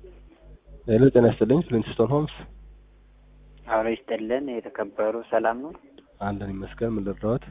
ሄሎ ጤና ይስጥልኝ ፍሊንትስቶን ሆምስ አብሮ ይስጥልን የተከበሩ ሰላም ነው። አለን ይመስገን። ምን ልርዳዎት?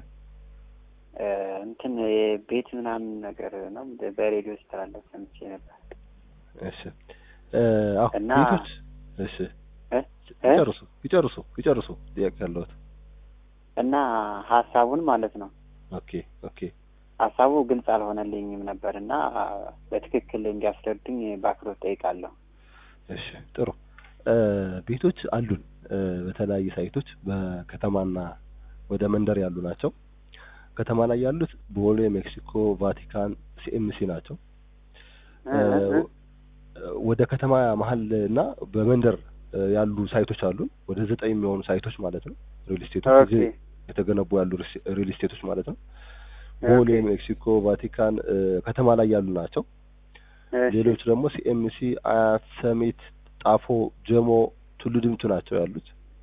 እንትን የቤት ምናምን ነገር ነው በሬዲዮ ስተላለፍ ሰምቼ ነበር። እሺ አሁ እና ቤቶች እሺ እ? እ? ይጨርሱ ይጨርሱ ይጨርሱ ጥያቄ ያለዎት? እና ሀሳቡን ማለት ነው ኦኬ ኦኬ ሀሳቡ ግልጽ አልሆነልኝም ነበር እና በትክክል እንዲያስረዱኝ በአክብሮት ጠይቃለሁ። እሺ ጥሩ እ ቤቶች አሉን እ በተለያየ ሳይቶች በከተማና ወደ መንደር ያሉ ናቸው። ከተማ ላይ ያሉት ቦሌ፣ ሜክሲኮ፣ ቫቲካን፣ ሲኤምሲ ናቸው። እ እ እ ወደ ከተማ መሀል እና በመንደር እ ያሉ ሳይቶች አሉን ወደ ዘጠኝ የሚሆኑ ሳይቶች ማለት ነው። ሪል ስቴቶች ኦኬ እዚህ የተገነቡ ያሉ ሪስ- ሪል ስቴቶች ማለት ነው። ቦሌ፣ ኦኬ ሜክሲኮ፣ ቫቲካን እ ከተማ ላይ ያሉ ናቸው። እሺ ሌሎች ደግሞ ሲኤምሲ፣ አያት፣ ሰሚት፣ ጣፎ፣ ጀሞ፣ ቱሉ ዲምቱ ናቸው ያሉት።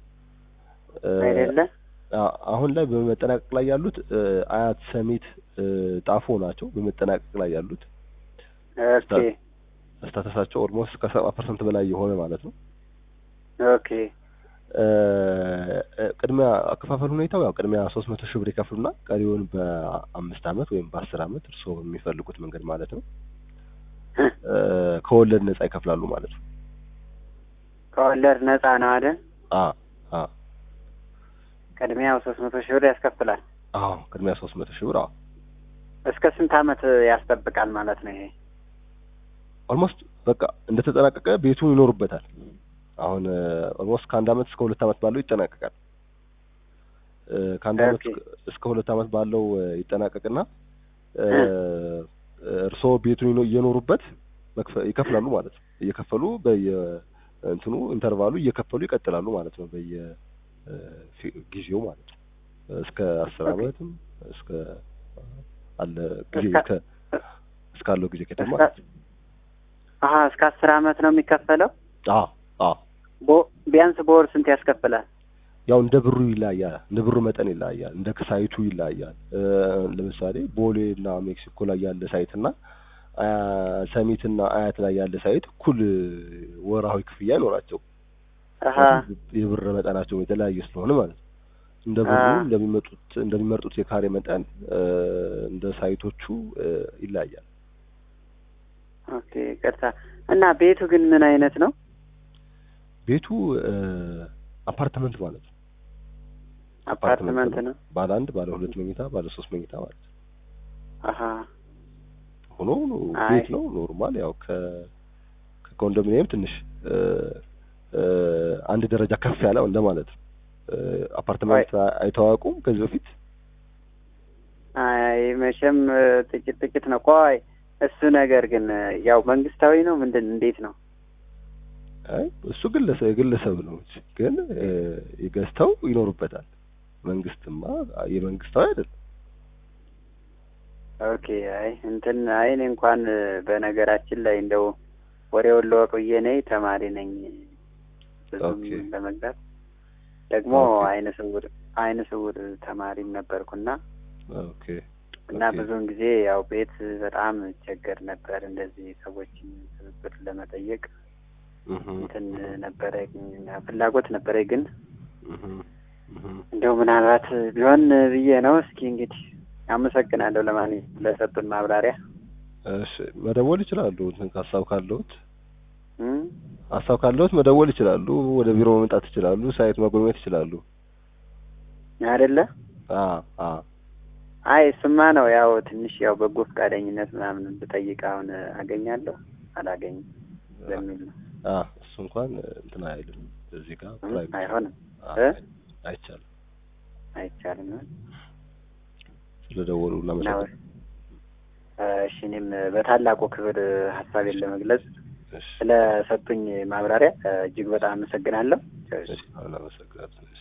እ አይደለ አ- አሁን ላይ በመጠናቀቅ ላይ ያሉት እ አያት፣ ሰሚት፣ እ ጣፎ ናቸው በመጠናቀቅ ላይ ያሉት። ኦኬ ስታተሳቸው ኦልሞስት ከሰባ ፐርሰንት በላይ የሆነ ማለት ነው። ኦኬ እ እ ቅድሚያ አከፋፈል ሁኔታው ያው ቅድሚያ ሶስት መቶ ሺህ ብር ይከፍሉና ቀሪውን በአምስት አመት ወይም በአስር አመት እርስዎ በሚፈልጉት መንገድ ማለት ነው እ ከወለድ ነጻ ይከፍላሉ ማለት ነው። ከወለድ ነፃ ነው አይደል? አ አ ቅድሚያው ሶስት መቶ ሺህ ብር ያስከፍላል። አዎ ቅድሚያ ሶስት መቶ ሺህ ብር አዎ እስከ ስንት አመት ያስጠብቃል ማለት ነው ይሄ? ኦልሞስት በቃ እንደተጠናቀቀ ቤቱን ይኖሩበታል። አሁን ኦልሞስት ከአንድ አመት እስከ ሁለት አመት ባለው ይጠናቀቃል። እ ከአንድ አመት ኦኬ እስከ- እስከ ሁለት አመት ባለው እ ይጠናቀቅና እ እርስዎ ቤቱን ይኖ- እየኖሩበት መክፈ- ይከፍላሉ ማለት ነው። እየከፈሉ በየ እንትኑ ኢንተርቫሉ እየከፈሉ ይቀጥላሉ ማለት ነው። በየ እ ፊ- ጊዜው ማለት ነው። እስከ አስር ኦኬ አመትም እስከ አለ ጊዜ እስከ ከ እስካለው ጊዜ ከተማ እስከ ማለት ነው። አሀ እስከ አስር አመት ነው የሚከፈለው። አዎ አዎ ቦ- ቢያንስ በወር ስንት ያስከፍላል? ያው እንደ ብሩ ይለያያል። እንደ ብሩ መጠን ይለያያል። እንደ ሳይቱ ይለያያል። እ ለምሳሌ ቦሌ እና ሜክሲኮ ላይ ያለ ሳይት እና አ ሰሚት እና አያት ላይ ያለ ሳይት እኩል ወርሃዊ ክፍያ አይኖራቸው። አሀ ምክንያቱም የብር መጠናቸው የተለያየ ስለሆነ ማለት ነው። እንደ አ ብሩ እንደሚመጡት እንደሚመርጡት የካሬ መጠን እ እንደ ሳይቶቹ እ ይለያያል። ኦኬ ቅርታ እና ቤቱ ግን ምን አይነት ነው? ቤቱ እ አፓርትመንት ማለት ነው። አፓርትመንት አፓርትመንት ነው። ነው። ባለ አንድ፣ ባለ ሁለት መኝታ፣ ባለ ሶስት መኝታ ማለት ነው። አሀ ሆኖ አይ ቤት ነው ኖርማል ያው ከ ከኮንዶሚኒየም ትንሽ እ እ አንድ ደረጃ ከፍ ያለው እንደማለት ነው። እ ቆይ አፓርትመንት አይተዋወቁም ከዚህ በፊት? አይ መቼም እ ጥቂት ጥቂት ነው። ቆይ እሱ ነገር ግን እ ያው መንግስታዊ ነው ምንድን እንዴት ነው? አይ እሱ ግለሰብ የግለሰብ ነው እንጂ ግን እ ገዝተው ይኖሩበታል። መንግስትማ የመንግስታዊ አይደለም። ኦኬ አይ እንትን አይ እኔ እንኳን እ በነገራችን ላይ እንደው ወሬውን ልወቅ ብዬ ነኝ ተማሪ ነኝ ብዙም ኦኬ ለመግዛት ደግሞ ኦኬ አይነ ስውር አይነ ስውር ተማሪም ነበርኩና ኦኬ እና ኦኬ ብዙውን ጊዜ ያው ቤት በጣም እቸገር ነበር። እንደዚህ ሰዎችን ትብብር ለመጠየቅ እህ እንትን እህ ነበረ ፍላጎት ነበረ፣ ግን እህ እህ እንደው ምናልባት ቢሆን ብዬ ነው። እስኪ እንግዲህ አመሰግናለሁ ለማንኛውም ለሰጡን ማብራሪያ። እሺ መደወል ይችላሉ። እንትን ሀሳብ ካለዎት እም? ሀሳብ ካለዎት መደወል ይችላሉ። ወደ ቢሮ መምጣት ይችላሉ። ሳይት መጎብኘት ይችላሉ። አይደለ? አ አ አይ እሱማ ነው ያው ትንሽ ያው በጎ ፈቃደኝነት ምናምን ብጠይቅ አሁን አገኛለሁ አላገኝም በሚል ነው። አ እሱ እንኳን እንትን አይልም። እዚህ ጋር እም? ፕራይቬት አይሆንም አ እ አይቻልም። አይቻልም እ? ስለደወሉ ነው እናመሰግናለን። እሺ እኔም በታላቁ ክብር ሀሳቤን ለመግለጽ እሺ ስለሰጡኝ ማብራሪያ እጅግ በጣም አመሰግናለሁ። እሺ እናመሰግናለን። እሺ